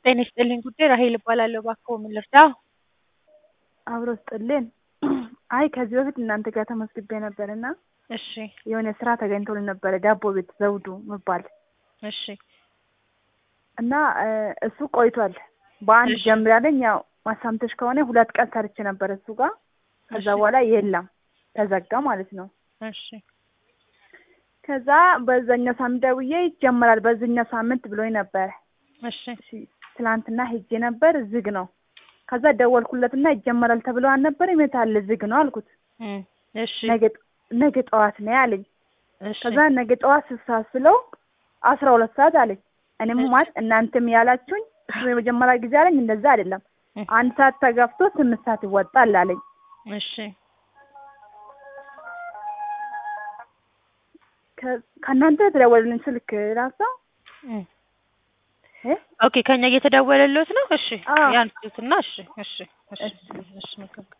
ጤና ይስጥልኝ ጉዳይ ራሔል እባላለሁ። እባክዎ ምን ልርዳዎ? አብሮ ስጥልን። አይ ከዚህ በፊት እናንተ ጋር ተመዝግቤ ነበር እና እሺ የሆነ ስራ ተገኝቶልን ነበረ ዳቦ ቤት ዘውዱ ምባል እሺ እና እሱ ቆይቷል። በአንድ እሺ። ጀምራለኝ ያው ማሳምተሽ ከሆነ ሁለት ቀን ሰርቼ ነበር እሱ ጋር ከዛ እሺ። በኋላ የለም ተዘጋ ማለት ነው። እሺ ከዛ በዛኛው ሳምንት ደውዬ ይጀመራል በዚህኛው ሳምንት ብሎኝ ነበረ። እሺ እሺ ትላንትና ሄጄ ነበር ዝግ ነው። ከዛ ደወልኩለትና ይጀመራል ተብለዋል ነበር የት አለ ዝግ ነው አልኩት። እም፣ እሺ ነገ ነገ ጠዋት ነው ያለኝ። እሺ ከዛ ነገ ጠዋት ስሳት ስለው አስራ ሁለት ሰዓት አለኝ። እኔም እሺ። ማለት እናንተም ያላችሁኝ እሱ የመጀመሪያ ጊዜ አለኝ እንደዛ አይደለም እም፣ አንድ ሰዓት ተገፍቶ ስምንት ሰዓት ይወጣል አለኝ። እሺ ከ- ከእናንተ የተደወለልኝ ስልክ ራሷ እም። እ? ኦኬ ከኛ እየተደወለልዎት ነው? እሺ አዎ። ያንሱትና እሺ እሺ እሺ እሺ። እሺ መልካም